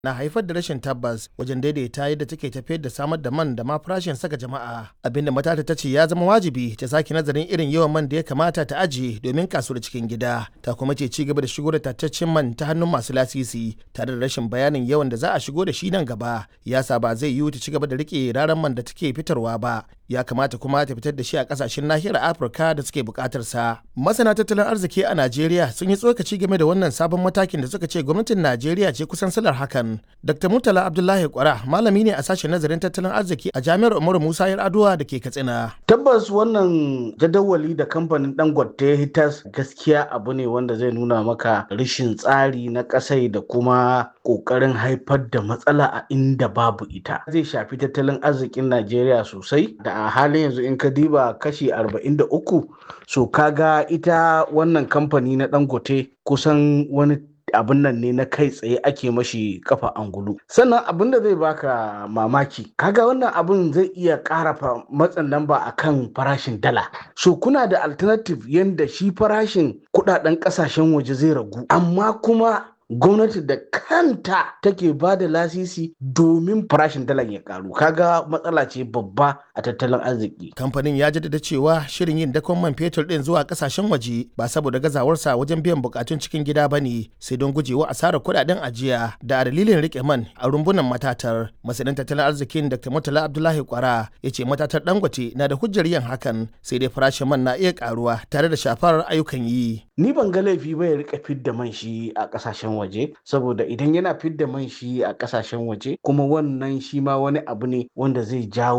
na haifar da rashin tabbas wajen daidaita yadda take tafiyar da samar da man da ma farashin saka jama'a abinda matata ta ce ya zama wajibi ta sake nazarin irin yawan man da ya kamata ta ajiye domin kasuwar cikin gida ta kuma ce ci gaba da shigo da tattaccen man ta hannun masu lasisi tare da rashin bayanin yawan da za a shigo da shi nan gaba ya sa ba zai yiwu ta ci gaba da rike raran man da take fitarwa ba ya kamata kuma ta fitar da shi a kasashen nahiyar afirka da suke bukatar sa masana tattalin arziki a najeriya sun yi tsokaci game da wannan sabon matakin da suka ce gwamnatin najeriya ce kusan salar hakan dr murtala abdullahi kwara malami ne a sashen nazarin tattalin arziki a jami'ar umaru musa yar'adua da ke katsina tabbas wannan jadawali da kamfanin dangote ya hitas gaskiya abu ne wanda zai nuna maka rashin tsari na kasai da kuma kokarin haifar da matsala a inda babu ita zai shafi tattalin arzikin najeriya sosai da a halin yanzu in ka diba kashi 43 so kaga ita wannan kamfani na dangote kusan wani abin nan ne na kai tsaye ake mashi kafa angulu sannan abin da zai baka mamaki kaga wannan abin zai iya ƙara matsin lamba akan farashin dala so kuna da alternative yanda shi farashin kudaden kasashen waje zai ragu amma kuma gwamnati da kanta take ba da lasisi domin farashin dalar ya karu kaga matsala ce babba a tattalin arziki kamfanin ya jaddada cewa shirin yin dakon man fetur din zuwa kasashen waje ba saboda gazawarsa wajen biyan bukatun cikin gida ba ne sai don gujewa asarar kudaden ajiya da a dalilin rike man a rumbunan matatar masanin tattalin arzikin dr murtala abdullahi kwara ya ce matatar dangote na da hujjar yin hakan sai dai farashin man na iya karuwa tare da shafar ayyukan yi ni ban ga laifi ba ya rika fidda man shi a kasashen waje saboda idan yana fidda man shi a kasashen waje kuma wannan shi ma wani abu ne wanda zai jawo